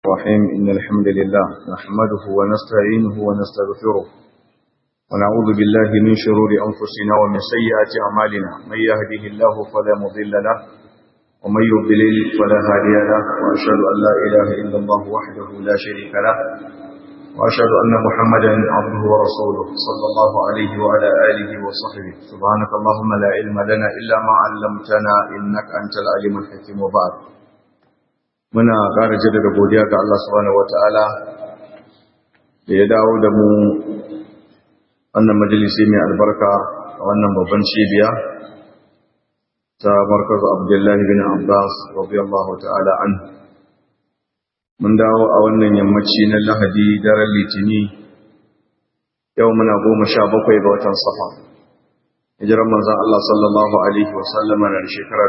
الرحيم إن الحمد لله نحمده ونستعينه ونستغفره ونعوذ بالله من شرور أنفسنا ومن سيئات أعمالنا من يهده الله فلا مضل له ومن يضلل فلا هادي له وأشهد أن لا إله إلا الله وحده لا شريك له وأشهد أن محمدا عبده ورسوله صلى الله عليه وعلى آله وصحبه سبحانك اللهم لا علم لنا إلا ما علمتنا إنك أنت العليم الحكيم وبعد muna ƙara jaddada godiya ga Allah subhanahu wata'ala da ya dawo da mu wannan majalisi mai albarka a wannan babban cibiya ta markaz Abdullahi bin Abbas radiyallahu ta'ala an mun dawo a wannan yammaci na Lahadi daren Litini yau muna goma sha bakwai ga watan Safa hijiran manzon Allah sallallahu alaihi wa sallama na shekara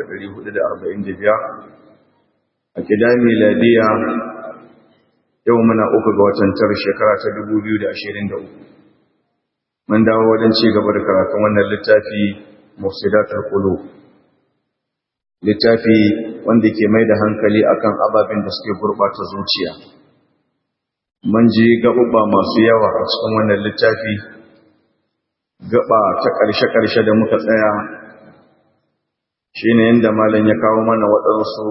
1445 a gida miladiya yau muna uku ga watan tar shekara ta 2023 mun dawo wajen ci gaba da karatun wannan littafi mufsidatul qulub littafi wanda ke mai da hankali akan ababen da suke gurbata zuciya mun ji gaɓuɓɓa masu yawa a cikin wannan littafi gaba ta ƙarshe-ƙarshe da muka tsaya shine yadda malam ya kawo mana waɗansu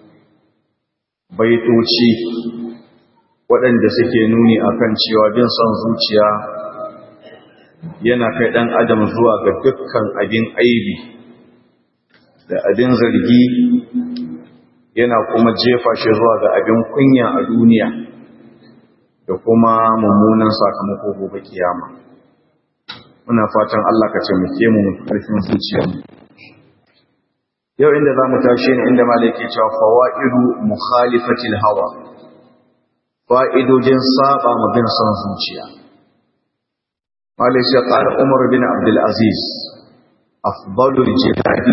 baitoci waɗanda suke nuni akan cewa bin son zuciya yana kai ɗan adam zuwa ga dukkan abin aibi da abin zargi yana kuma jefa shi zuwa ga abin kunya a duniya da kuma mummunan sakamako gobe kiyama muna fatan Allah ka taimake mu karfin zuciyarmu yau inda za mu tashi ne inda malaki cewa fawa'idu mukhalifatil hawa fa'idojin saba mu bin son zuciya malaki ya qala umar bin abdul aziz afdalul jihadi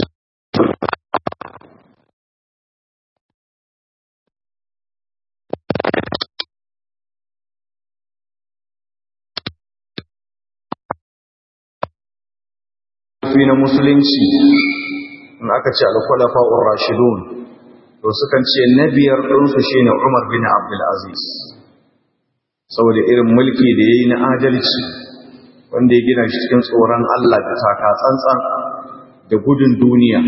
na musulunci in aka ce alkwalafa'ur rashidun to sukan ce na biyar ɗinsu shi ne umar bin abdulaziz saboda irin mulki da ya yi na adalci wanda ya gina shi cikin tsoron allah da taka tsantsan da gudun duniya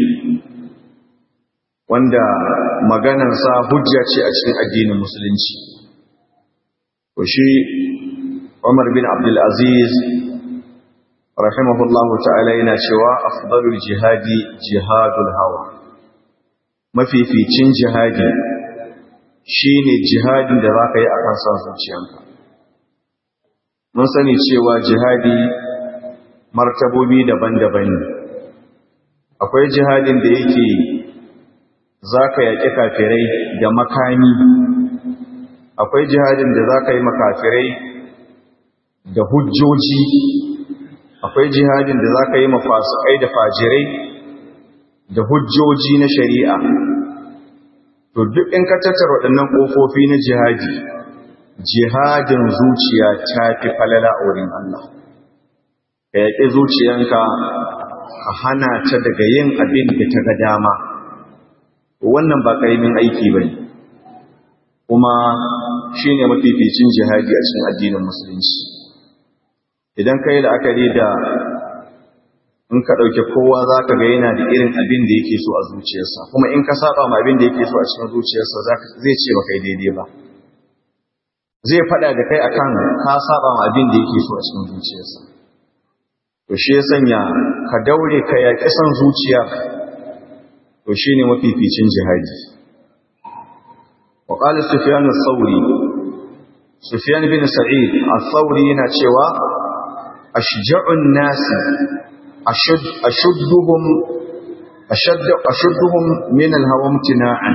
wanda maganansa hujja ce a cikin addinin musulunci to shi umar bin abdulaziz rahimahullahu ta'ala yana cewa afdalul jihadi jihadul hawa mafificin jihadi shine jihadin da zaka yi akan san zuciyanka mun sani cewa jihadi martabobi daban-daban ne akwai jihadin da yake zaka yaki kafirai da makami akwai jihadin da zaka yi makafirai da hujjoji akwai jihadin da za ka yi mafasukai da fajirai da hujjoji na shari'a to duk in ka tattara waɗannan ƙofofi na jihadi jihadin zuciya ta fi falala a wurin Allah ka yaƙi zuciyanka ka hana ta daga yin abin da ta ga dama wannan ba ƙaramin aiki ba ne kuma shi ne mafificin jihadi a cikin addinin musulunci idan ka yi la'akari da in ka ɗauke kowa za ka ga yana da irin abin da yake so a zuciyarsa kuma in ka saba ma abin da yake so a cikin zuciyarsa zai ce ba kai daidai ba zai faɗa da kai akan ka saba ma abin da yake so a cikin zuciyarsa to shi ya sanya ka daure ka yaƙi son zuciya to shi ne mafificin jihadi wa ƙalar sufiyan sauri sufiyan bin sa'id a sauri yana cewa أشجع الناس أشد أشدهم أشد أشدهم من الهوى امتناعا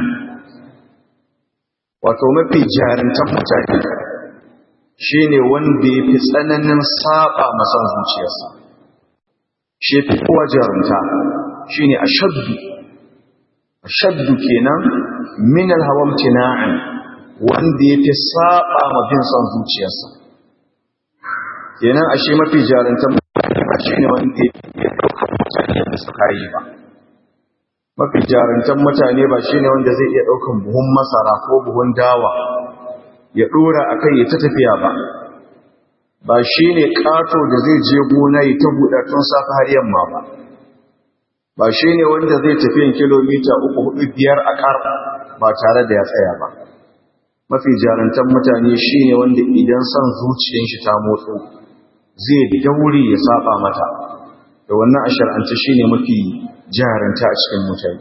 wato mafi jarintan mutane shine wanda ya fi tsananin saba masan zuciyarsa shi fi kowa jarunta shine ashaddu ashaddu kenan min alhawa imtina'an wanda ya fi saba ma bin son zuciyarsa kenan ashe mafi jarantar ba shi ne wanda ya ɗaukar mutane da suka yi ba mafi jarantar mutane ba shine wanda zai iya ɗaukan buhun masara ko buhun dawa ya ɗora a kai ya ta tafiya ba ba shine ƙato da zai je gona ya ta buɗa tun safe har yamma ba ba shine wanda zai tafiyan kilomita uku hudu biyar a ƙar ba tare da ya tsaya ba mafi jarantar mutane shine wanda idan son zuciyar shi ta motso zai daure ya saba mata da wannan a shar'ance shine mafi jaranta a cikin mutane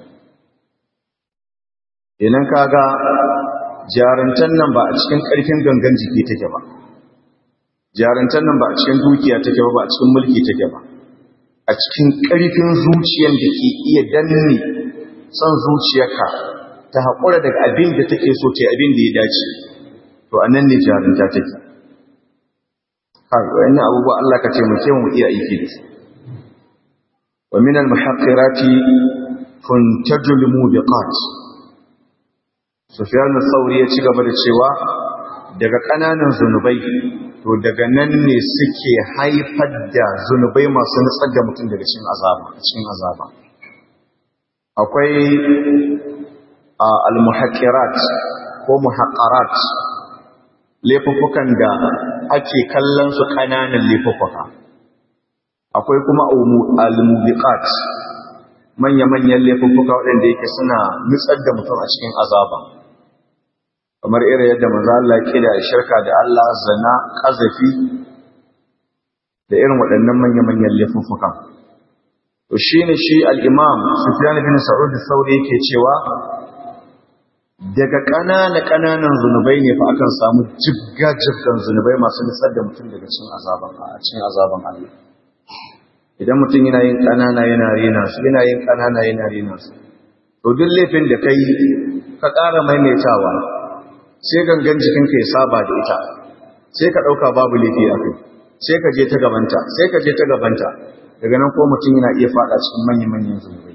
idan kaga jarantar nan ba a cikin ƙarfin gangan jiki take ba jarantar nan ba a cikin dukiya take ba ba a cikin mulki take ba a cikin ƙarfin zuciyar da ke iya danne son zuciyarka ta haƙura daga abin da take so ta abin da ya dace to a nan ne jarunta take har wani abubuwa Allah ka taimake mu iya aiki da su wa min al-muhaqqirati tuntajul mubiqat Sufyan al-Thawri ya ci gaba da cewa daga ƙananan zunubai to daga nan ne suke haifar da zunubai masu nutsar da mutum daga cikin azaba cikin azaba akwai al-muhaqqirat ko muhaqqarat laifuffukan da ake kallon su ƙananan laifuffuka akwai kuma al-mubiqat manya-manyan laifuffuka waɗanda yake suna nutsar da mutum a cikin azaba kamar irin yadda manzo Allah ya kida shirka da Allah zina kazafi da irin waɗannan manya-manyan laifuffuka to shine shi al-Imam Sufyan bin Sa'ud al-Thawri yake cewa daga ƙanana ƙananan zunubai ne fa akan samu jibga jibgan zunubai masu nitsar da mutum daga cikin azaban a cikin azaban Allah idan mutum yana yin ƙanana yana rena su yana yin ƙanana yana rena su to duk laifin da kai ka ƙara maimaitawa sai gangan jikinka ya saba da ita sai ka ɗauka babu laifi a kai sai ka je ta gabanta sai ka je ta gabanta daga nan ko mutum yana iya faɗa cikin manyan-manyan zunubai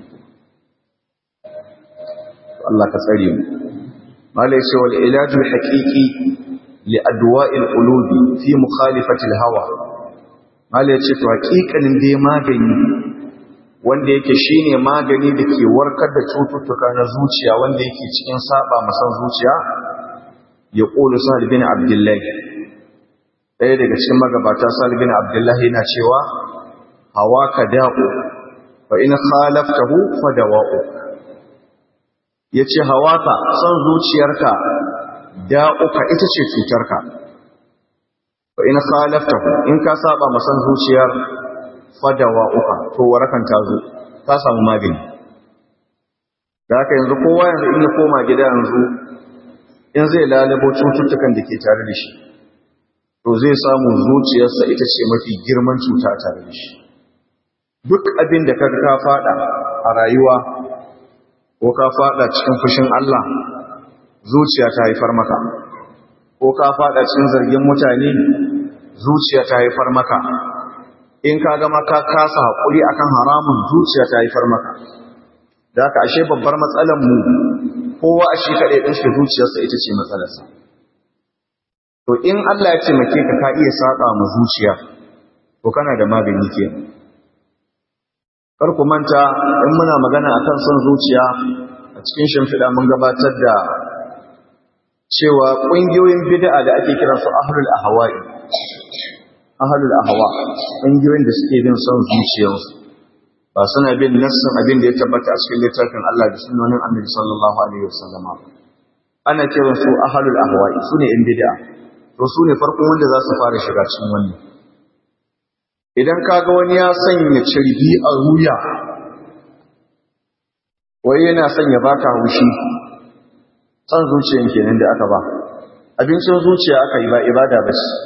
Allah ka tsare mu malai ce wal ilajul haqiqi li adwa'il qulubi fi mukhalifati al hawa malai ce to haƙiƙanin dai magani wanda yake shine magani da ke warkar da cututtuka na zuciya wanda yake cikin saba masan zuciya ya ƙulu sa'ad bin abdullahi ɗaya daga cikin magabata sa'ad bin abdullahi yana cewa hawa ka da'u fa in khalaftahu fa dawa'u yace hawa ka son zuciyarka da'uka ita ce cutarka fa in khalaftahu in ka saba ma son zuciyar fa dawa'uka to warakan ta zo ta samu magani da haka yanzu kowa yanzu in ya koma gida yanzu in zai lalabo cututtukan da ke tare da shi to zai samu zuciyarsa ita ce mafi girman cuta tare da shi duk abin da kaga ka fada a rayuwa ko ka fada cikin fushin Allah zuciya ta haifar maka ko ka fada cikin zargin mutane zuciya ta haifar maka in ka gama ka kasa haƙuri akan haramun zuciya ta haifar maka da haka ashe babbar matsalar mu kowa a shi kaɗai ɗin shi zuciyarsa ita ce matsalarsa. To in Allah ya taimake ka ka iya saƙa ma zuciya, to kana da magani ke. Kar ku manta in muna magana a kan son zuciya a cikin shimfiɗa mun gabatar da cewa ƙungiyoyin bid'a da ake kiran su ahlul ahwa'i. Ahlul ahwa ƙungiyoyin da suke bin son zuciyarsu. ba suna bin nassin abin da ya tabbata a cikin littafin Allah da sunnonin Annabi sallallahu alaihi wasallam ana kiran su ahlul ahwa'i sune in bid'a to sune farkon wanda za su fara shiga cikin wannan idan kaga wani ya sanya cirbi a ruya wai yana sanya baka haushi san zuciyan kenan da aka ba abincin zuciya aka yi ba ibada ba ce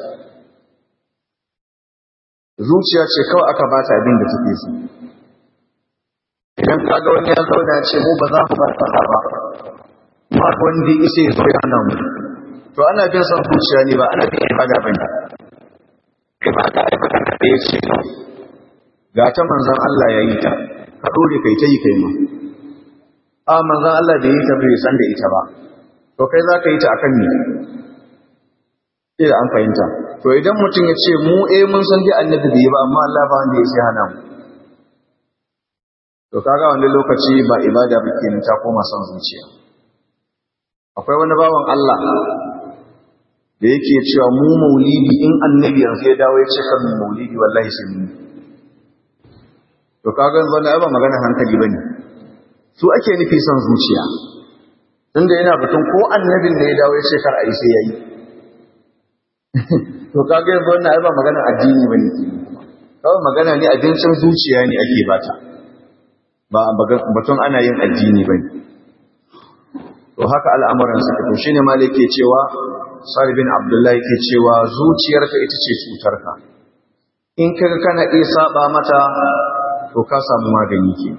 zuciya ce kawai aka bata abin da take so idan ka ga wani ya zauna ce mu ba za mu bar kaza ba ba wanda isa ya zo ya hana mu to ana bin son zuciya ne ba ana bin ibada ba ne ibada ai ba ka da yace ga ta manzon Allah ya yi ta ka dole kai ta yi kai ma a manzon Allah da yi ta bai san da ita ba to kai za ka yi ta akan ne sai da an fahimta to idan mutum ya ce mu eh mun san dai annabi bai yi ba amma Allah ba wanda ya sai hana mu to kaga wani lokaci ba ibada ba kenan ta koma son zuciya akwai wani bawan Allah da yake cewa mu maulidi in annabi yanzu ya dawo ya ce kan maulidi wallahi sai mu to kaga yanzu wannan ba magana hankali bane su ake nufi son zuciya tunda yana batun ko annabin da ya dawo ya ce kar a yi sai yayi to kaga yanzu wannan ba magana addini bane kawai magana ne abincin zuciya ne ake bata ba batun ana yin addini bane to haka al'amuran suka to shine malik ke cewa Sa'id bin Abdullahi ke cewa zuciyarka ita ce cutarka in kaga kana iya saba mata to ka samu magani ke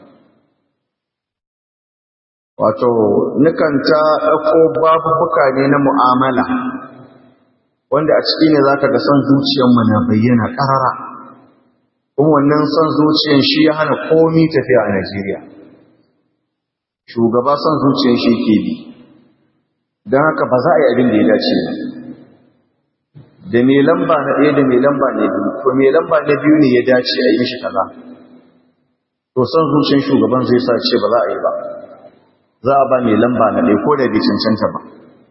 wato nukan ta ɗauko babubuka ne na mu'amala wanda a ciki ne za ka ga son zuciyarmu na bayyana ƙarara kuma wannan son zuciyar shi ya hana komi tafiya a Najeriya shugaba son zuciyar shi ke bi don haka ba za a yi abin da ya dace ba da mai lamba na ɗaya da mai lamba na biyu to mai lamba na biyu ne ya dace a yi mishi kaza to son zuciyar shugaban zai sa ce ba za a yi ba za a ba mai lamba na ɗaya ko da bai cancanta ba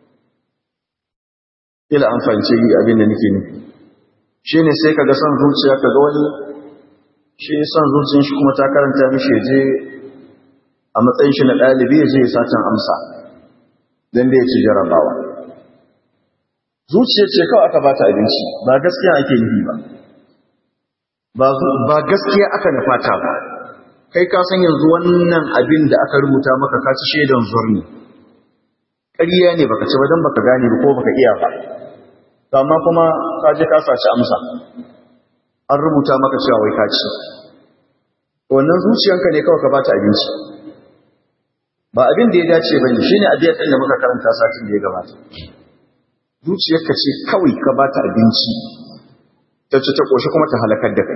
ila an fahimci yi abin da nake nufi shi ne sai ka ga son zuciya ka ga wani shi son zuciyar shi kuma ta karanta mishi je a matsayin shi na ɗalibi ya je ya satan amsa don da ya ci jarabawa zuciya ce kawai aka bata abinci ba gaskiya ake nufi ba ba gaskiya aka nufata ba kai ka san yanzu wannan abin da aka rubuta maka ka ci shaidan zurni ƙarya ne baka ci ba don baka gane ba ko baka iya ba to amma kuma ka je ka saci amsa an rubuta maka cewa wai ka ci wannan zuciyanka ne kawai ka bata abinci ba abin da ya dace ba ne shine abin da muka karanta satin da ya gabata zuciyarka ce kawai ka bata abinci ta ci ta koshi kuma ta halakar da kai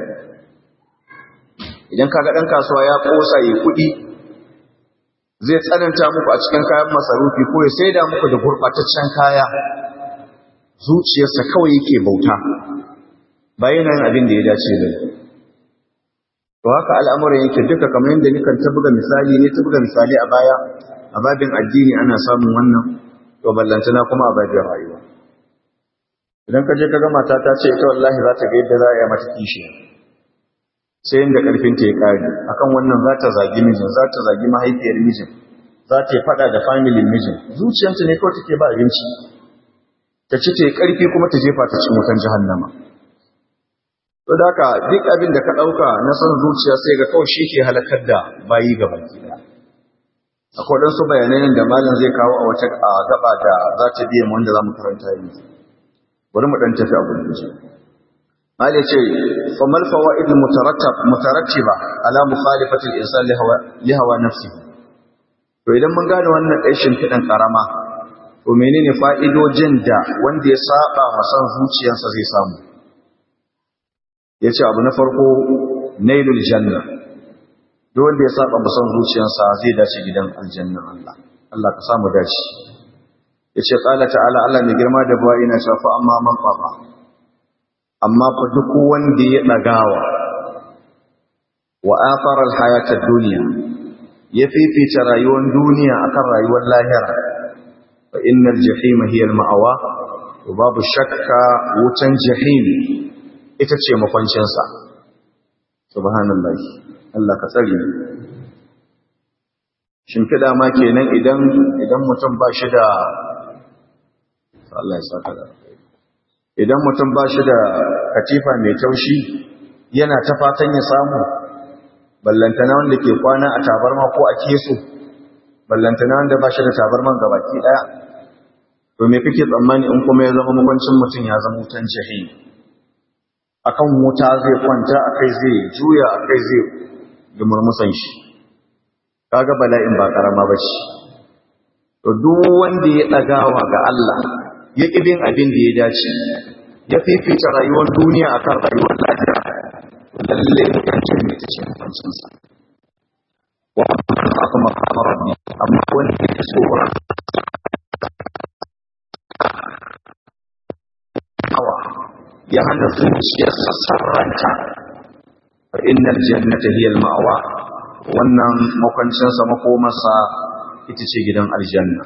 idan kaga ɗan kasuwa ya ƙosa ya kuɗi zai tsananta muku a cikin kayan masarufi ko ya saida muku da gurɓataccen kaya zuciyarsa kawai yake bauta ba yana yin abin da ya dace da to haka al'amuran yake duka kamar yadda nikan ta buga misali ne ta buga misali a baya a babin addini ana samun wannan to ballantana kuma a babin rayuwa idan ka je ka ga mata ta ce ita wallahi za ta ga yadda za a yi mata kishi sai inda karfinta ya kare akan wannan za ta zagi mijin za ta zagi mahaifiyar mijin za ta yi fada da familin mijin zuciyarta ne kawai take ba abinci ta ci ta yi karfi kuma ta jefa ta cikin wutan jahannama to da haka duk abin da ka ɗauka na son zuciya sai ga kawai shi ke halakar da bayi ga baki ɗaya akwai ɗansu bayanai da malam zai kawo a wata gaba da za ta biya wanda za mu karanta yanzu bari mu ɗan tafi a gurguje Mali ce, "Famal fawa'id mutarattiba ala mukhalifatil insan li hawa nafsi." To idan mun gane wannan ɗaishin fiɗan ƙarama, to menene fa'idojin da wanda ya saba masan zuciyarsa zai samu? Ya ce abu na farko, nailul janna. Duk wanda ya saba masan zuciyarsa zai dace gidan aljannan Allah. Allah ka samu dace. Ya ce, "Ƙala ta'ala Allah mai girma da buwa ina shafa amma man ƙwaɓa." amma fa duk wanda ya ɗagawa wa afarar hayatar duniya ya fifita rayuwar duniya akan rayuwar lahira fa innal jahima hiya ma'awa to babu shakka wutan jahim ita ce makwancin sa subhanallahi Allah ka tsare shimfiɗa ma kenan idan idan mutum ba shi da Allah ya saka da idan mutum ba shi da katifa mai taushi yana ta fatan ya samu ballantana wanda ke kwana a tabarma ko a keso ballantana wanda ba shi da tabarman gabaki daya to me kake tsammani in kuma ya zama makwancin mutum ya zama wutan jahi akan wuta zai kwanta akai zai juya akai zai dumurmusan shi kaga bala'in ba karama bace to duk wanda ya dagawa ga Allah ya ƙi bin abin da ya dace ya fifita rayuwar duniya a kan rayuwar lafiya lalle yancin mai ta ce mutuncinsa wa aka makamar ne amma wani ya tsoron hawa ya hana zuciyarsa sarranta fa innal jannata hiya al-ma'wa wannan makwancinsa makomarsa ita ce gidan aljanna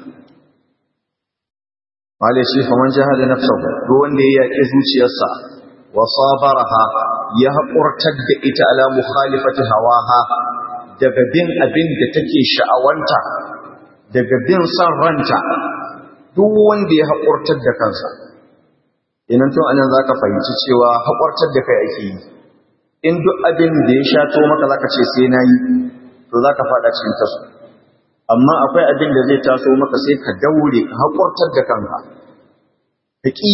wale shi faman jihada nafsahu duk wanda ya yaƙi zuciyarsa wa sabaraha ya haƙurtar da ita ala mukhalifati hawaha daga bin abin da take sha'awanta daga bin san ranta duk wanda ya haƙurtar da kansa inan tun anan zaka fahimci cewa haƙurtar da kai ake yi in duk abin da ya shato maka zaka ce sai nayi to zaka fada cikin tasu amma akwai abin da zai taso maka sai ka daure ka haƙurtar da kanka ka ƙi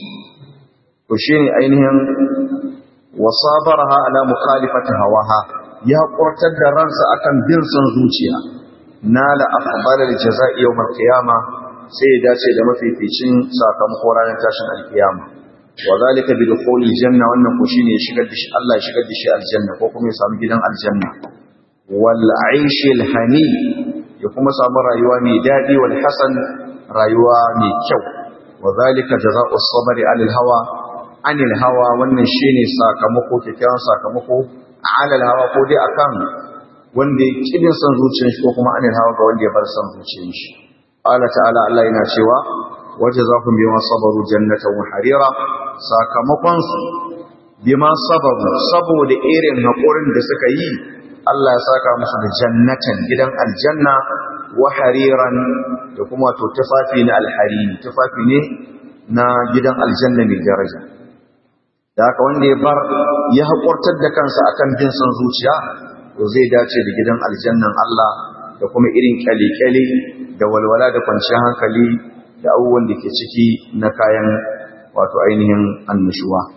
to shi ne ainihin wasabaraha ala mukhalifati hawaha ya haƙurtar da ransa akan bin son zuciya nala afdalal jazaa'i yawmal qiyama sai ya dace da mafificin sakamako ranar tashin alkiyama wa zalika bi dukhulil janna wannan ko shine ya shigar da shi Allah ya shigar da shi aljanna ko kuma ya samu gidan aljanna wal aishil hani ya kuma samu rayuwa mai daɗi wal hasan rayuwa mai kyau wa zalika jazaa'u sabri 'alal hawa 'anil hawa wannan shine sakamako kyakkyawan sakamako 'alal hawa ko dai akan wanda ya kibin san zuciyar shi ko kuma 'anil hawa ga wanda ya bar san zuciyar shi Allah ta'ala Allah yana cewa wajazahum bima sabaru jannatan wa harira sakamakon su bima sabaru saboda irin haƙurin da suka yi Allah ya saka musu da jannatan gidan aljanna wa hariran da kuma to tufafi na alhariri tufafi ne na gidan aljanna mai daraja da haka wanda ya bar ya haƙurtar da kansa akan bin son zuciya to zai dace da gidan aljannan Allah da kuma irin kyale-kyale da walwala da kwanciyar hankali da abubuwan da ke ciki na kayan wato ainihin annashuwa.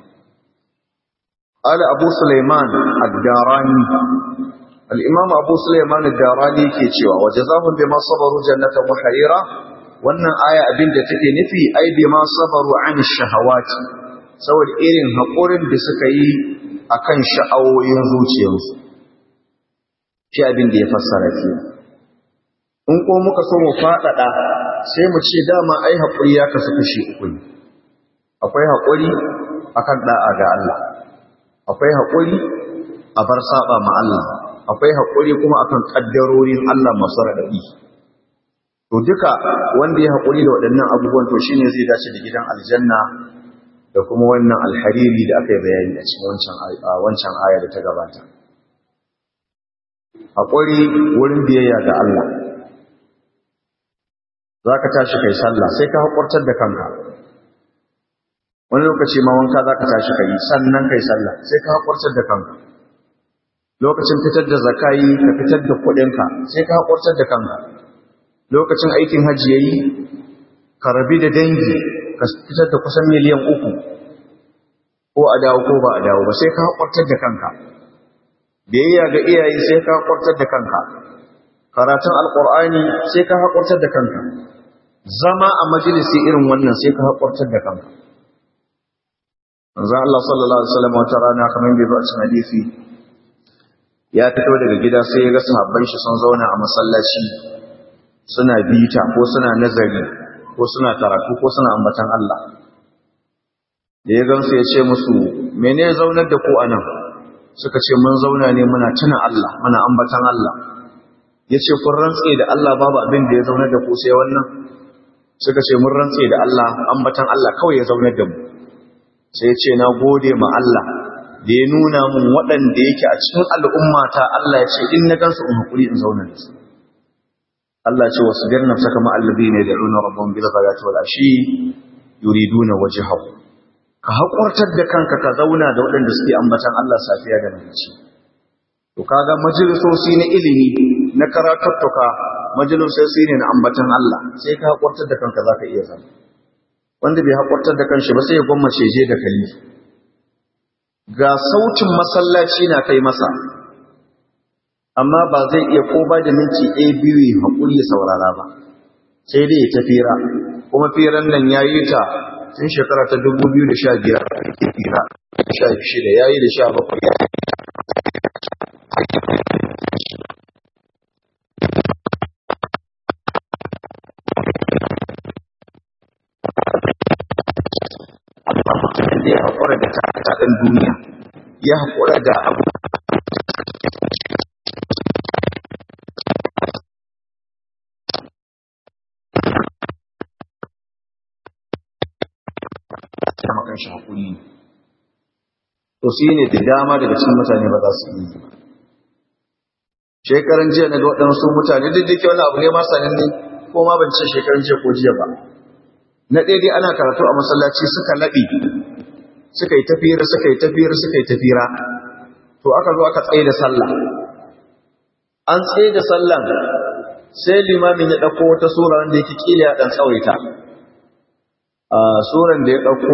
قال أبو سليمان الداراني الإمام أبو سليمان الداراني ke cewa وجزاهم بما صبروا جنة وحريرا wannan aya abin da take nufi ai bima sabaru an shahawati saboda irin haƙurin da suka yi akan sha'awoyin zuciyarsu shi abin da ya fassara ke in ko muka so mu faɗaɗa sai mu ce dama ai haƙuri ya kasu kashi uku ne akwai haƙuri akan ɗa'a ga Allah akwai haƙuri a bar saba ma Allah akwai haƙuri kuma akan ƙaddarorin Allah masu raɗaɗi to duka wanda ya haƙuri da waɗannan abubuwan to shine zai dace da gidan aljanna da kuma wannan alhariri da aka yi bayani a cikin wancan wancan aya da ta gabata haƙuri wurin biyayya ga Allah zaka tashi kai sallah sai ka haƙurtar da kanka wani lokaci ma wanka za ka tashi kai sannan kai sallah sai ka haƙurtar da kanka lokacin fitar da zakayi ka fitar da kuɗinka sai ka haƙurtar da kanka lokacin aikin hajji yayi ka rabi da dangi ka fitar da kusan miliyan uku ko a dawo ko ba a dawo ba sai ka haƙurtar da kanka biyayya ga iyaye sai ka haƙurtar da kanka karatun alƙur'ani sai ka haƙurtar da kanka zama a majalisi irin wannan sai ka haƙurtar da kanka manzon Allah sallallahu alaihi wasallam wata rana kamar bai ba cikin hadisi ya fito daga gida sai ya ga sahabban shi sun zauna a masallaci suna bita ko suna nazari ko suna karatu ko suna ambatan Allah da ya gamsu ya ce musu mene zaunar da ku anan suka ce mun zauna ne muna tuna Allah muna ambatan Allah ya ce kun rantse da Allah babu abin da ya zaunar da ku sai wannan suka ce mun rantse da Allah ambatan Allah kawai ya zaunar da mu sai ce na gode ma Allah da ya nuna mun waɗanda yake a cikin al'ummata Allah ya ce in na gansu in haƙuri in zauna da su Allah ce wasu birnin saka ma'allabi ne da runa rabon bil ghadati wal ashi yuriduna wajhahu ka haƙurtar da kanka ka zauna da waɗanda suke ambatan Allah safiya da marici to kaga majalisoci na ilimi na karatuttuka majalisoci ne na ambatan Allah sai ka haƙurtar da kanka zaka iya zama wanda bai haƙurtar da kanshi ba sai ya gwammace je da kali ga sautin masallaci na kai masa amma ba zai iya ko ba da minti ɗaya biyu ya haƙuri ya saurara ba sai dai ya tafira kuma firan nan ya yi ta tun shekara ta dubu biyu da sha biyar ke fira sha shida ya yi da sha bakwai da ya haƙura da taɗin duniya ya haƙura da abu kama kan shi hakuri to shi ne da dama daga cikin mutane ba za su yi ba shekaran jiya na ga waɗansu mutane duk da ke wani abu ne ma sanin ne ko ma ban ce shekaran jiya ko jiya ba na daidai ana karatu a masallaci suka laɓe suka yi tafiyar suka yi tafiyar suka yi tafira to aka zo aka tsaye da sallah an tsaye da sallan sai limamin ya ɗauko wata sura wanda yake kila ya ɗan tsawaita a suran da ya ɗauko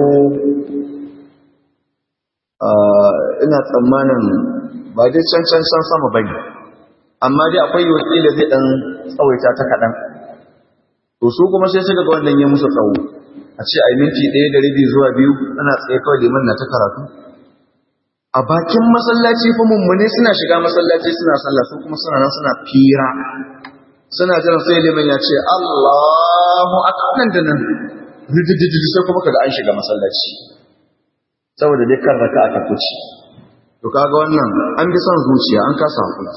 ina tsammanin ba dai can can can sama ba ne amma dai akwai yiwu kila zai ɗan tsawaita ta kaɗan to su kuma sai suka ga wannan ya musu tsawo a ce ai minti ɗaya da rabi zuwa biyu ana tsaye kawai liman na ta karatu a bakin masallaci fa mummune suna shiga masallaci suna sallah su kuma suna nan suna fira suna jiran sai liman ya ce Allahu akbar nan da nan ridididi sai kuma kaga an shiga masallaci saboda dai kan raka aka kuci to kaga wannan an bi son zuciya an kasa hakuri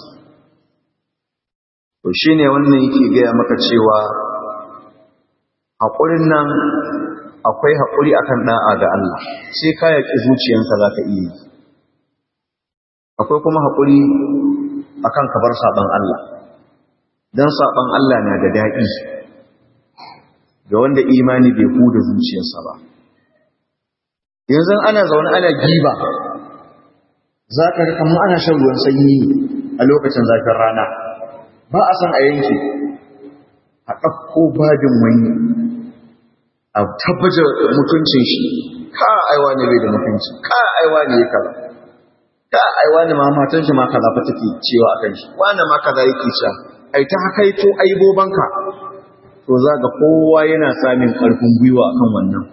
to shine wannan yake gaya maka cewa haƙurin nan akwai haƙuri akan ɗa'a ga Allah sai ka yaƙi zuciyanka za ka iya yi akwai kuma haƙuri akan kabar saɓon Allah don saɓon Allah na da daɗi ga wanda imani bai huda zuciyarsa ba yanzu ana zaune ana giba za ka ga kamar ana shan ruwan sanyi a lokacin zafin rana ba a san a yanke a ɗauko babin wani a tabbatar mutuncin shi ka aiwa ne bai da mutunci ka aiwa ne ya kaza ka aiwa ne ma matan shi ma kaza fa take cewa akan shi wani ma kaza yake sha ai ta haka to aibobanka to za ga kowa yana samun karfin gwiwa akan wannan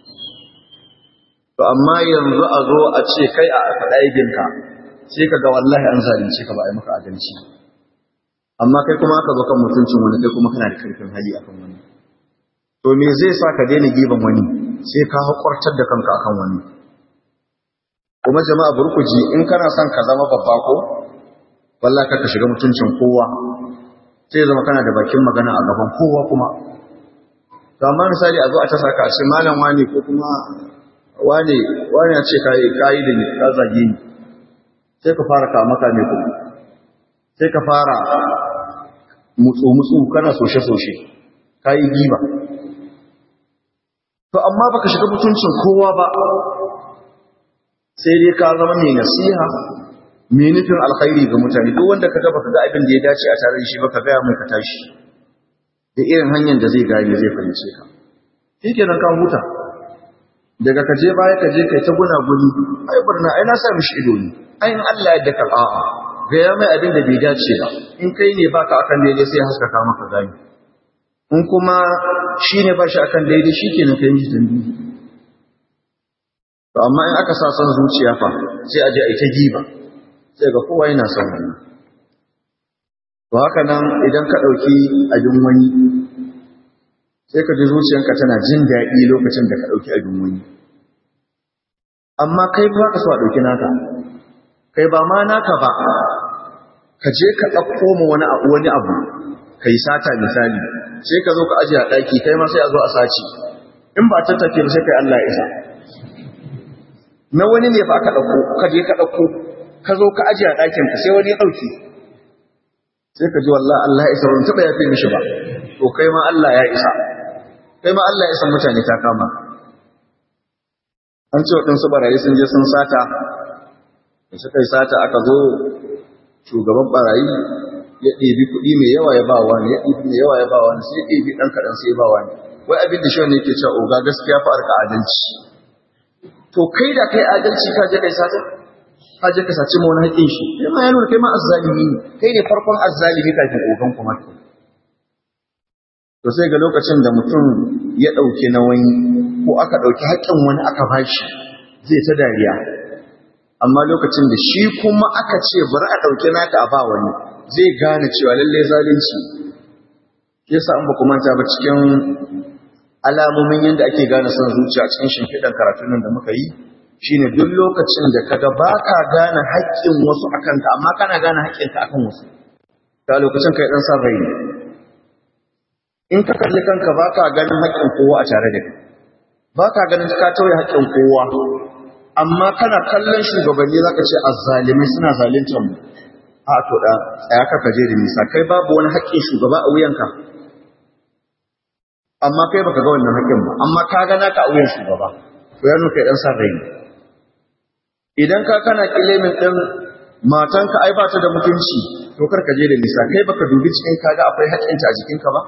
to amma yanzu a zo a ce kai a faɗa aibinka sai ka ga wallahi an zalunce ka ba a yi maka adalci amma kai kuma aka zo kan mutuncin wani kai kuma kana da karfin hali akan wani to me zai sa ka daina giban wani sai ka haƙurtar da kanka akan wani kuma jama'a burkuji in kana son ka zama babba ko wallahi ka shiga mutuncin kowa sai zama kana da bakin magana a gaban kowa kuma to amma misali a zo a ta saka a ce malam wani ko kuma wani wani ya ce kai kai da ni ka zage ni sai ka fara kama ka ne kuma sai ka fara mutsu mutsu kana soshe soshe kai giba to amma baka shiga mutuncin kowa ba sai dai ka zama mai nasiha mai nufin alkhairi ga mutane duk wanda ka gaba ka ga abin da ya dace a tare da shi baka gaya mai ka tashi da irin hanyar da zai gane zai fahimce ka shikenan ka huta daga ka je baya ka je kai ta guna guni ai barna ai na sa mishi ido ne ai in Allah ya daka a'a gaya mai abin da bai dace ba in kai ne baka akan daidai sai haskaka maka gani in kuma shi ne ba shi a kan daidai shi ke na kayan jikin biyu to amma in aka sa son zuciya fa sai a je a yi ta giba sai ga kowa yana son wannan to haka nan idan ka ɗauki abin wani sai ka ji zuciyanka tana jin daɗi lokacin da ka ɗauki abin wani amma kai ba ka so a ɗauki naka kai ba ma naka ba ka je ka ɗauko ma wani abu ka yi sata misali sai ka zo ka ajiye a ɗaki kai ma sai a zo a sace in ba ta tafiya sai kai Allah ya isa na wani ne fa aka ɗauko ka je ka ɗauko ka zo ka ajiye a ɗakin ka sai wani ya ɗauki sai ka ji wallah Allah ya isa ban taɓa yafe mishi ba to kai ma Allah ya isa kai ma Allah ya isa mutane ta kama an ce waɗansu barayi sun je sun sata da suka yi sata aka zo shugaban barayi ya ɗebi kuɗi mai yawa ya ba wani ya ɗebi mai yawa ya ba wani sai ya ɗebi ɗan kaɗan sai ya ba wani wai abin da shi wani yake cewa oga gaskiya fa arka adalci to kai da kai adalci ka je kai sata ka je ka saci ma wani haƙƙin shi kai ma ya nuna kai ma azzalimi ne kai ne farkon azzalimi kafin ogan kuma to sai ga lokacin da mutum ya ɗauki na wani ko aka ɗauki haƙƙin wani aka bashi zai ta dariya amma lokacin da shi kuma aka ce bari a ɗauki naka a ba wani zai gane cewa lalle zalunci yasa an ba manta ba cikin alamomin yadda ake gane son zuciya cikin shimfiɗan karatun nan da muka yi shine duk lokacin da kaga ba ka gane haƙƙin wasu a kanka amma kana gane haƙƙinka akan wasu ta lokacin kai ɗan san rai in ka kalli kanka ba ka ganin haƙƙin kowa a tare da kai ba ka ganin ka tauye haƙƙin kowa amma kana kallon shugabanni za ka ce azzalimai suna zaluntar mu a to da tsaya ka kaje da nisa kai babu wani haƙƙin shugaba a wuyanka amma kai baka ga wannan haƙƙin ba amma ka ga naka a wuyan shugaba to ya kai dan san rai idan ka kana kilimin din matanka ai ba ta da mutunci to kar ka je da nisa kai baka dubi cikin kaga akwai haƙƙinta a jikinka ba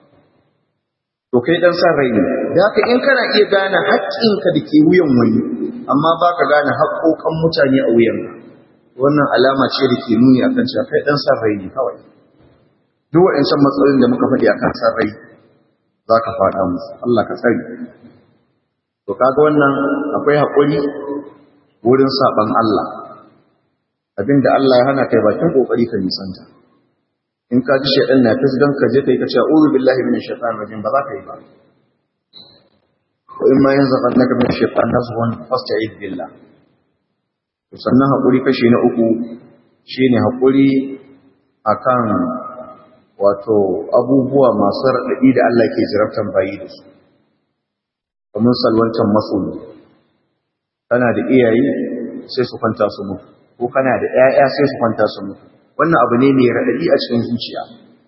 to kai dan san rai ne da haka in kana iya gane haƙƙinka da ke wuyan wani amma ba ka gane haƙoƙan mutane a wuyanka wannan alama ce da ke nuni akan cewa kai dan san rai ne kawai duk waɗancan matsalolin da muka faɗi akan san rai za ka faɗa musu Allah ka tsari to kaga wannan akwai haƙuri wurin saɓan Allah abinda Allah ya hana kai bakin ƙoƙari ka nisanta in ka ji shaɗan na fisgan ka je ka yi ka ce a'udhu billahi minash shaitanir rajim ba za ka yi ba ko in ma yanzu kan naka minash shaitanir nazghun fasta'id billah to sannan haƙuri kashi na uku shine haƙuri akan wato abubuwa masu raɗaɗi da Allah ke jiraftan bayi da su kamar salwancan masoyi kana da iyaye sai su kwanta su mutu ko kana da ƴaƴa sai su kwanta su mutu wannan abu ne mai raɗaɗi a cikin zuciya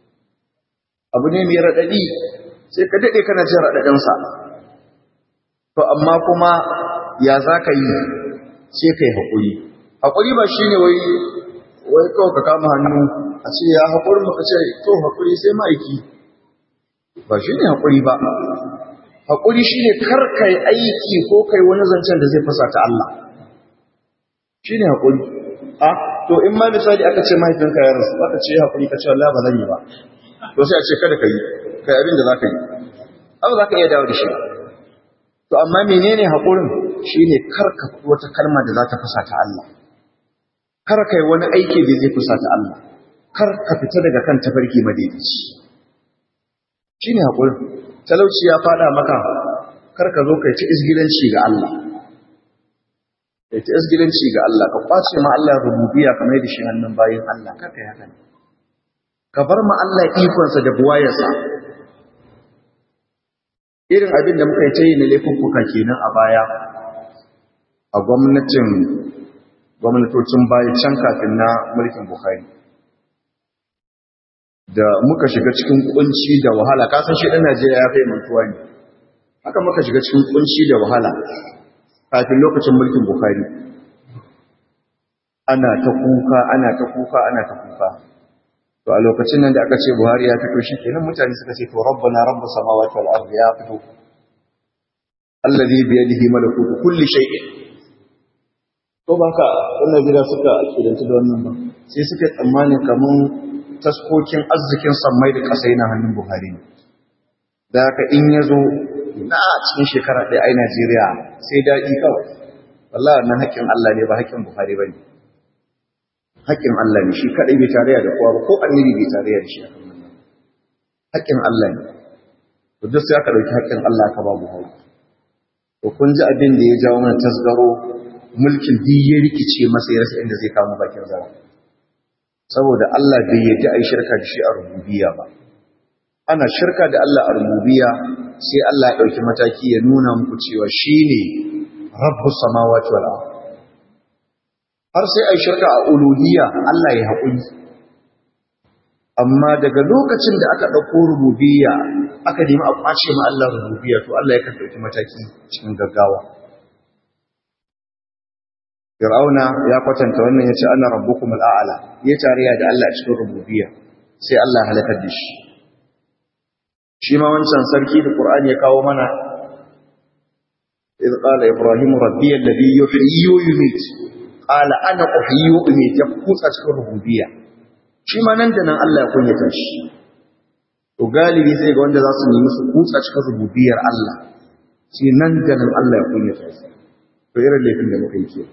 abu ne mai raɗaɗi sai ka daɗe kana jin raɗaɗinsa to amma kuma ya za ka yi sai ka yi haƙuri haƙuri ba shi ne wai wai kawai ka kama hannu a ce ya haƙuri maka ce to haƙuri sai ma'aiki ba shi ne haƙuri ba haƙuri shi ne karkai aiki ko kai wani zancen da zai fasa ta Allah shi ne haƙuri a to in ma misali aka ce mahaifinka ya rasu aka ce haƙuri ka ce Allah ba zan yi ba to sai a ce kada ka yi kai abin da za ka yi abu za ka iya dawo da shi to amma menene haƙurin shi ne karka wata kalma da za ta fasa ta Allah kar kai wani aiki da zai fasa ta Allah kar ka fita daga kan tafarki madaidaici shine haƙurin talauci ya fada maka kar ka zo kai ta isgilanci ga Allah kai ta isgilanci ga Allah ka kwace ma Allah rububiyya kamar da shi hannun bayin Allah kar kai haka ka bar ma Allah ikonsa da buwayarsa irin abin da muka yi ta yi na laifuffuka kenan a baya a gwamnatin gwamnatocin baya can kafin na mulkin Bukhari da muka shiga cikin kunci da wahala kasan shi ɗan Najeriya ya fai mantuwa ne haka muka shiga cikin kunci da wahala kafin lokacin mulkin Bukhari ana ta kuka ana ta kuka ana ta kuka to a lokacin nan da aka ce Buhari ya fito shi kenan mutane suka ce to rabbana rabbus samawati wal ardi ya fito alladhi bi yadihi malakutu kulli shay'in to ba ka wannan gida suka akidanta da wannan ba sai suka tsammanin kaman taskokin arzikin sammai da ƙasa yana hannun Buhari ne. Da haka in ya zo na cikin shekara ɗaya ai Najeriya sai daɗi kawai. Wallah wannan haƙƙin Allah ne ba haƙƙin Buhari ba ne. Haƙƙin Allah ne shi kaɗai bai tarayya da kowa ba ko annabi bai tarayya da shi a kan wannan. Haƙƙin Allah ne. To duk sai aka ɗauki haƙƙin Allah aka ba Buhari. To kun ji abin da ya jawo mana tasgaro mulkin duk ya rikice masa ya rasa inda zai kama bakin zara. saboda Allah bai yadda a yi shirka da shi a rububiya ba. Ana shirka da Allah a rububiya sai Allah ya ɗauki mataki ya nuna muku cewa shi ne rabbu samawati wal Har sai a yi shirka a uluhiyya Allah ya haƙuri. Amma daga lokacin da aka ɗauko rububiya aka nemi a ƙwace ma Allah rububiya to Allah ya kan ɗauki mataki cikin gaggawa. Fir'auna ya kwatanta wannan ya ce ana rabbukum al'ala ya tariya da Allah a cikin rububiyya sai Allah halakar da shi shi ma wancan sarki da Qur'ani ya kawo mana idh qala ibrahim rabbi alladhi yuhyi wa yumiit qala ana uhyi wa umiit ya kutsa cikin rububiyya shi ma nan da nan Allah ya kunyata shi to galibi sai ga wanda za su nemi su kutsa cikin rububiyyar Allah sai nan da nan Allah ya kunyata su to irin laifin da muka yi kenan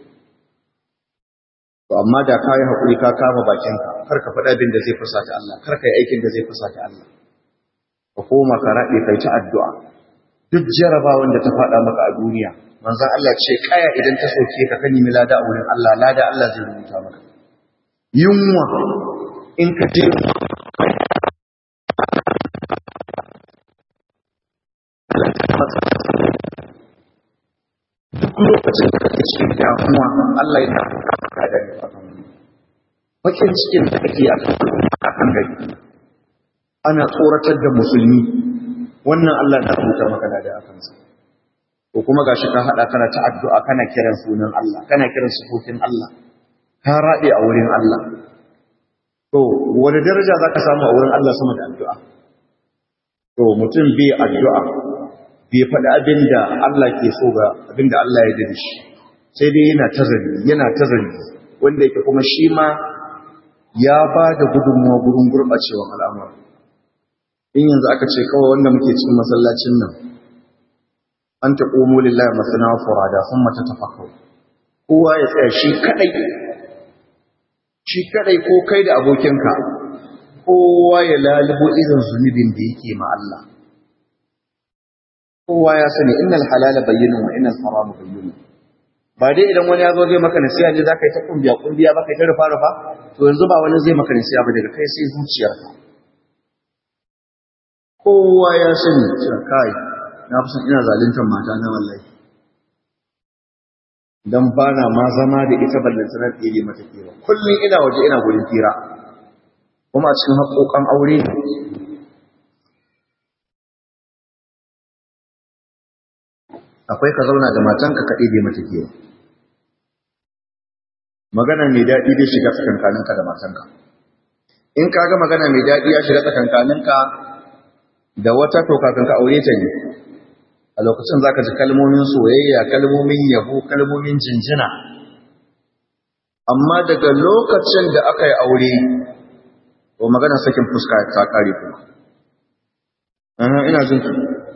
to amma da ka yi haƙuri ka kama bakinka kar ka faɗa abin da zai fusata Allah kar ka yi aikin da zai fusata Allah ka koma ka raɗe kai ta addu'a duk jarabawan da ta faɗa maka a duniya manzon Allah ce kaya idan ta soke ka kan nemi lada a wurin Allah lada Allah zai rubuta maka yunwa in ka je lokacin da kake cikin damuwa Allah yana ka da ni akan bakin cikin da kake a kan gari ana tsoratar da musulmi wannan Allah na rubuta maka da akan sa ko kuma gashi ka hada kana ta addu'a kana kiran sunan Allah kana kiran sifofin Allah ka rabe a wurin Allah to wani daraja zaka samu a wurin Allah sama da addu'a to mutum bai addu'a bai faɗi abin da Allah ke so ga abin da Allah ya dade shi sai dai yana tazari yana tazari wanda yake kuma shi ma ya ba da gudunmuwa gurin gurɓacewa al'amura in yanzu aka ce kawai wanda muke cikin masallacin nan an ta ƙomo lillahi masana furada sun mata tafakau kowa ya tsaya shi kaɗai shi kaɗai ko kai da abokinka kowa ya lalubo irin zunubin da yake ma Allah kowa ya sani innal halala bayyinun wa innal harama bayyinun ba dai idan wani ya zo zai maka nasiha ne zaka yi ta kumbiya kumbiya ba kai ta rufa rufa to yanzu ba wani zai maka nasiha ba daga kai sai zuciyarka kowa ya sani cewa kai na fi son ina zaluntar mata na wallahi dan ba na ma zama da ita ballanta na tsere mata kira kullum ina waje ina gurin tira kuma a cikin haƙoƙan aure akwai ka zauna da matanka ka ɗebe mata kewa magana mai daɗi dai shiga tsakankaninka da matanka in ka ga magana mai daɗi ya shiga tsakankaninka da wata to kafin ka aure ta ne a lokacin za ka ji kalmomin soyayya kalmomin yabo kalmomin jinjina amma daga lokacin da aka yi aure to magana sakin fuska ta kare kuma ina jin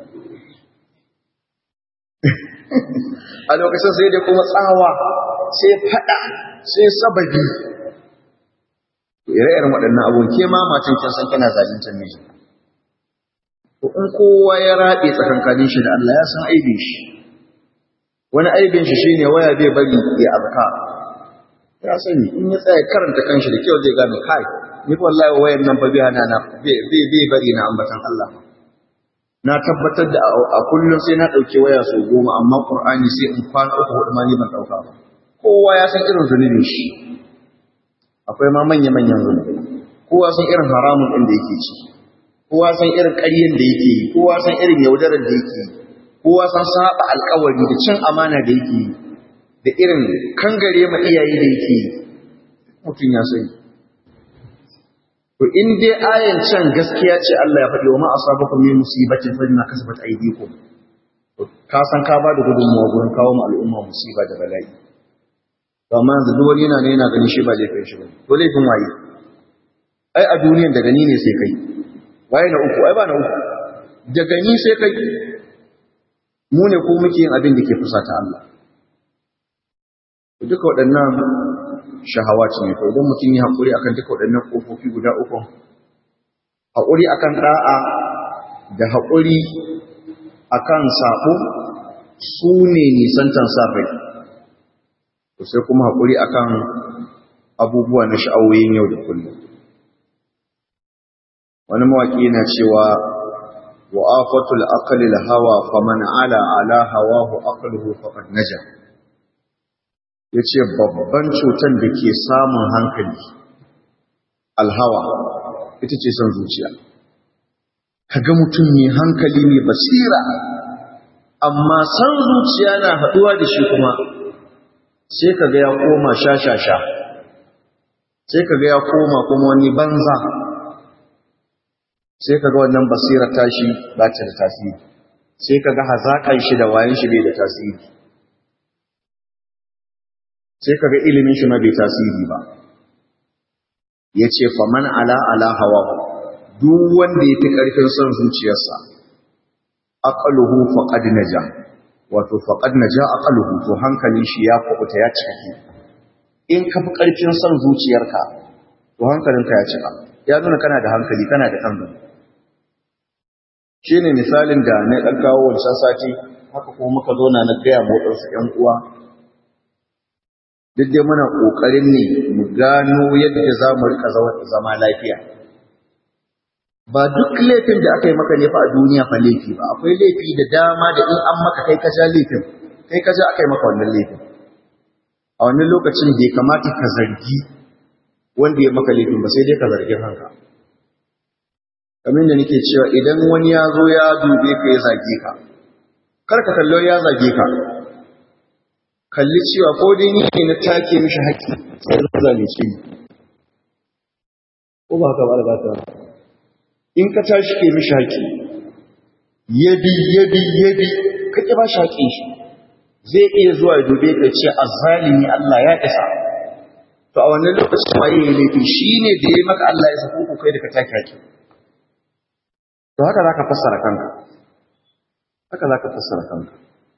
a lokacin sai dai kuma tsawa sai fada sai sababi ire-iren waɗannan abubuwan ke ma matan kin san kana zaluntar miji to in kowa ya rabe tsakankanin shi da Allah ya san aibin shi wani aibin shi shine waya bai bari ya azka ya sani in ya tsaya karanta kanshi da kyau zai gane kai ni wallahi wayan nan fa bai hana na bai bari na ambatan Allah na tabbatar da a kullum sai na ɗauki waya sau goma amma ƙur'ani sai in kwana uku hudu ma ni ban ɗauka ba kowa ya san irin zunubin shi akwai ma manya-manyan zunubi kowa san irin haramun ɗin da yake ci kowa san irin ƙaryen da yake yi kowa san irin yaudarar da yake yi kowa san saba alƙawari da cin amana da yake yi da irin kangare ma iyaye da yake yi mutum ya sani To in dai ayan can gaskiya ce Allah ya faɗi wa ma asabakum min musibatin fa bima kasabat aydikum. Ka san ka ba da gudunmawa gurin kawo mu al'umma musiba da bala'i. To amma yanzu duk wani yana ne yana ganin shi ba laifin shi ba. To laifin waye? Ai a duniyan daga ni ne sai kai. Waye na uku? Ai ba na uku. Daga ni sai kai. Mu ne ko muke yin abin da ke fusata Allah. Duka waɗannan shahawa ce ne to idan mutum ya haƙuri akan duka waɗannan ƙofofi guda uku haƙuri akan ɗa'a da haƙuri akan saɓo su ne nisantan sarrai to sai kuma haƙuri akan abubuwa na sha'awoyin yau da kullum wani mawaƙi yana cewa wa afatul aqli hawa faman ala ala hawahu aqluhu faqad naja ya ce babban cutar da ke samun hankali alhawa ita ce son zuciya kaga mutum mai hankali mai basira amma san zuciya na haɗuwa da shi kuma sai kaga ya koma sha-sha-sha sai kaga ya koma kuma wani banza sai kaga wannan basira tashi ba ta da tasiri sai kaga hazaƙan shi da wayan shi bai da tasiri sai kaga ilimin shi ma bai tasiri ba yace faman ala ala hawa duk wanda yake karfin son zuciyarsa aqaluhu faqad naja wato faqad naja aqaluhu to hankalin shi ya kubuta ya cika in ka fi karfin son zuciyarka to hankalinka ya cika ya nuna kana da hankali kana da kan shine misalin da na dan kawo wancan sati haka kuma muka zo na na gaya mu wadansu ƴan uwa duk dai muna ƙoƙarin ne mu gano yadda za mu rika zama lafiya ba duk laifin da aka yi maka ne fa a duniya fa laifi ba akwai laifi da dama da in an maka kai ka sha laifin kai ka ja aka yi maka wannan laifin a wannan lokacin bai kamata ka zargi wanda ya maka laifin ba sai dai ka zargi kanka kamar da nake cewa idan wani ya zo ya dube ka ya zage ka kar ka kallo ya zage ka kalli cewa ko dai ni ne na take mishi haƙƙi sai zan zalunce ni ko ba haka ba da ta in ka tashi ke mishi haƙƙi yabi yabi yabi ka ki ba shi haƙƙin shi zai iya zuwa ya dube ka ce azzalimi Allah ya isa to a wannan lokacin waye ya laifi shine da ya maka Allah ya sako ku kai da ka take haƙƙi to haka zaka fassara kanka haka zaka fassara kanka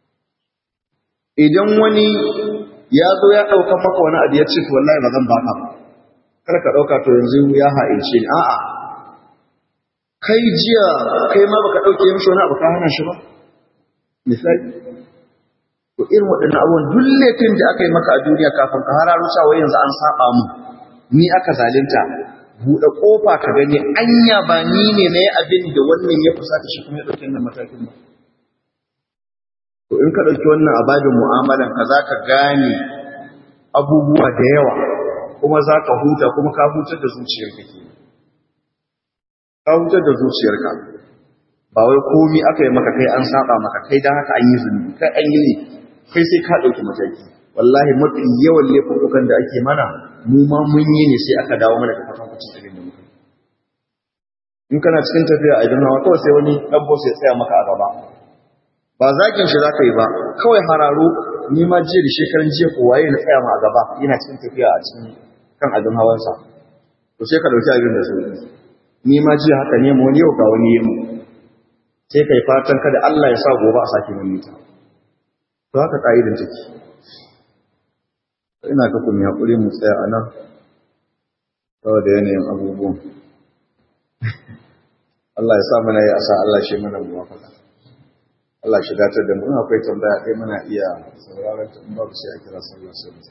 idan wani ya zo ya ɗauka maka wani abu ya ce to wallahi ba zan baka ba kar ka ɗauka to yanzu ya ha'ince ni a'a kai jiya kai ma baka ɗauke mishi wani abu ka hana shi ba misali to irin waɗannan abubuwan duk laifin da aka yi maka a duniya kafin ka hararo cewa yanzu an saba mu ni aka zalunta buɗe ƙofa ka gani anya ba ni ne na yi abin da wannan ya fusata shi kuma ya ɗauki wannan matakin ba to in ka ɗauki wannan ababin mu'amalan ka za ka gane abubuwa da yawa kuma za ka huta kuma ka hutar da zuciyarka ke ka hutar da zuciyarka ba wai komi aka yi maka kai an saba maka kai don haka an yi zunubi kai an yi ne kai sai ka ɗauki mataki wallahi mafi yawan laifukan da ake mana mu ma mun yi ne sai aka dawo mana da fatan kucin abin da muka in kana cikin tafiya a idan hawa kawai sai wani ɗan sai tsaya maka a gaba ba zakin shi za ka yi ba kawai hararo ni ma jiya da shekaran jiya ko waye na tsaya ma a gaba yana cikin tafiya a cikin kan abin hawansa to sai ka ɗauki abin da su ni ma jiya haka ne wani yau ga wani yi sai kai fatan kada Allah ya sa gobe a sake mun ta to haka ka'idar take ina ka kun hakuri mu tsaya a nan saboda yanayin abubuwan Allah ya sa mana yi asa Allah shi mana muwafaka Allah shi datar da mu akwai tambaya ɗaya muna iya sauraron ta in babu sai a kira sallah sai